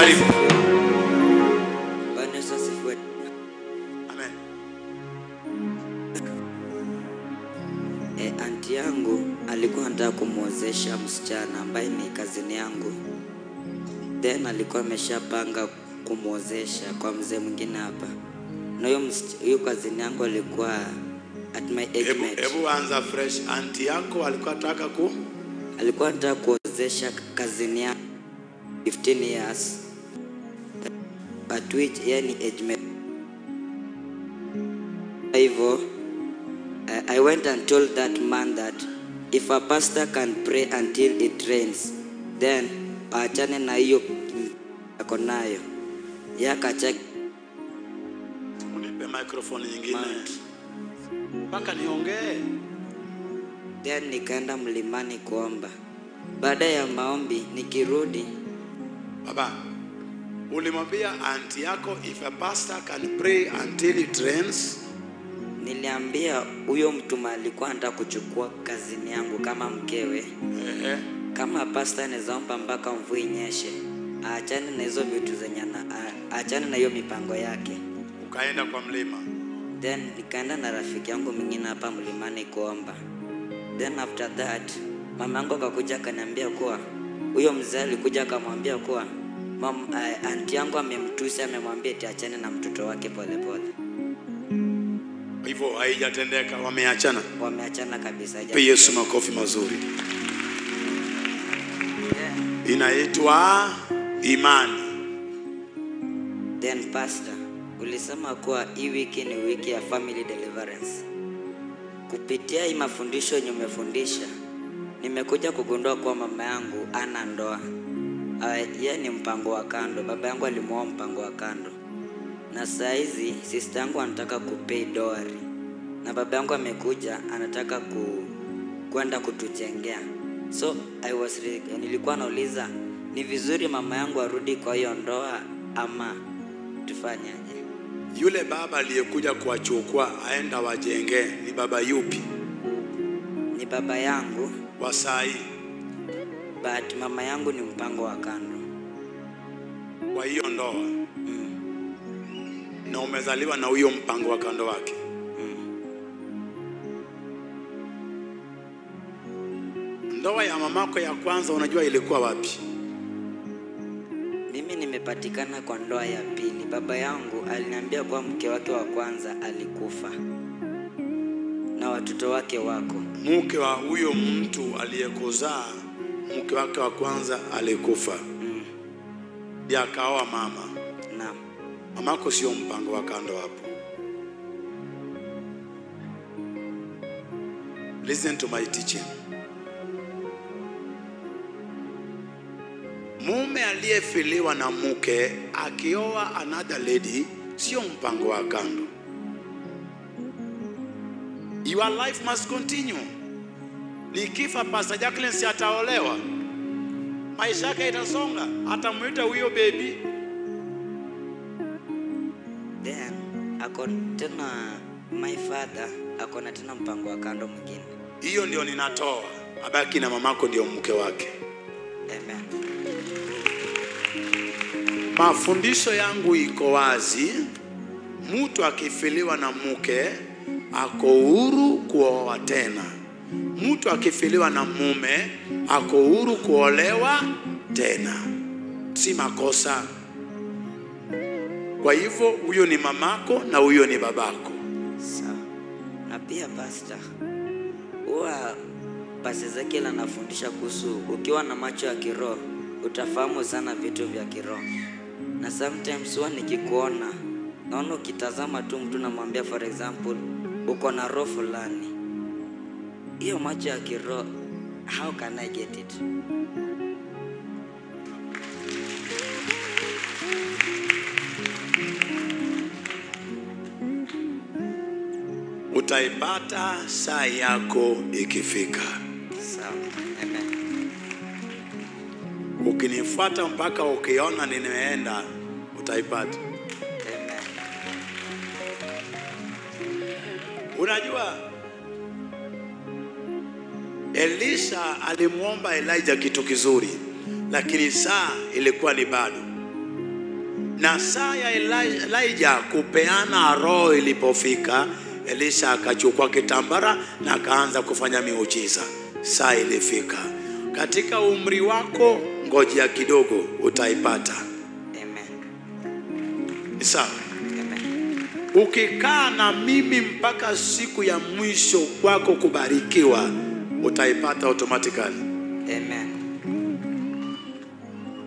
Karibu. Bwana Yesu asifiwe. Amen. E, anti yangu alikuwa anataka kumwozesha msichana ambaye ni kazini yangu, then alikuwa ameshapanga kumwozesha kwa mzee mwingine hapa, na huyo msich- huyo kazini yangu alikuwa at my age Hebu mate. hebu anza fresh. Anti yako alikuwa anataka ku alikuwa anataka kuozesha kazini yangu 15 years at which yani age mate. Kwa hivyo I- I went and told that man that if a pastor can pray until it rains then aachane na hiyo ako nayo yakacha unipe microphone nyingine mpaka niongee. then nikaenda mlimani kuomba. Baada ya maombi nikirudi Baba, ulimwambia anti yako if a pastor can pray until it rains. Niliambia huyo mtu alikuwa anataka kuchukua kazini yangu kama mkewe, Ehe. kama pasta anaweza omba mpaka mvua inyeshe, aachane na hizo vitu zenye ana- a- aachane na hiyo mipango yake. Ukaenda kwa mlima. Then nikaenda na rafiki yangu mwingine hapa mlimani kuomba. Then after that mama yangu akakuja akaniambia kuwa huyo mzee alikuja akamwambia kuwa mam, uh, anti yangu amemtusi, amemwambia eti achane na mtoto wake polepole pole. Hivyo haijatendeka, wameachana. Wameachana kabisa. Pe Yesu makofi mazuri. Yeah. Inaitwa imani. Then pastor, ulisema kuwa hii wiki ni wiki ya family deliverance. Kupitia hii mafundisho yenye umefundisha, nimekuja kugundua kuwa mama yangu ana ndoa. Uh, yeye ni mpango wa kando. Baba yangu alimuoa mpango wa kando, na saa hizi sister yangu anataka kupay dowry, na baba yangu amekuja anataka ku kwenda kutujengea. So I was re- nilikuwa nauliza ni vizuri mama yangu arudi kwa hiyo ndoa ama tufanyaje? Yule baba aliyekuja kuwachukua aenda wajenge ni baba yupi Ni baba yangu wa saa hii? but mama yangu ni mpango wa kando. Kwa hiyo ndoa na umezaliwa na huyo mpango wa kando wake. Ndoa ya mamako ya kwanza unajua ilikuwa wapi? Mimi nimepatikana kwa ndoa ya pili. Baba yangu aliniambia kuwa mke wake wa kwanza alikufa na watoto wake wako. Mke wa huyo mtu aliyekuzaa, mke wake wa kwanza alikufa, ndiye akaoa mama. Naam. Mamako sio mpango wa kando hapo. Listen to my teaching. Mume aliyefiliwa na mke akioa another lady sio mpango wa kando. Your life must continue. Nikifa Pastor Jacqueline si ataolewa, maisha yake itasonga, atamuita huyo baby Then ako tena my father ako na tena mpango wa kando mwingine. hiyo ndio ninatoa, abaki na mamako ndio mke wake. Amen. Mafundisho yangu iko wazi, mtu akifiliwa na mke ako huru kuoa tena, mtu akifiliwa na mume ako huru kuolewa tena, si makosa. Kwa hivyo huyo ni mamako na huyo ni babako. Sawa. Na pia pastor, huwa Pastor Ezekiel anafundisha kuhusu ukiwa na macho ya kiroho utafahamu sana vitu vya kiroho, na sometimes huwa nikikuona naona ukitazama tu mtu namwambia, for example, uko na roho fulani, hiyo macho ya kiroho, how can I get it? Utaipata saa yako ikifika. Sawa. Amen. Ukinifuata mpaka ukiona nimeenda, utaipata. Amen. Unajua, Elisha alimwomba Elijah kitu kizuri, lakini saa ilikuwa ni bado. na saa ya Eli- Elijah kupeana roho ilipofika, Elisha akachukua kitambara na akaanza kufanya miujiza. Saa ilifika. Katika umri wako, ngojea kidogo, utaipata. Amen. Ni sawa? Amen. Ukikaa na mimi mpaka siku ya mwisho kwako kubarikiwa, utaipata automatically. Amen.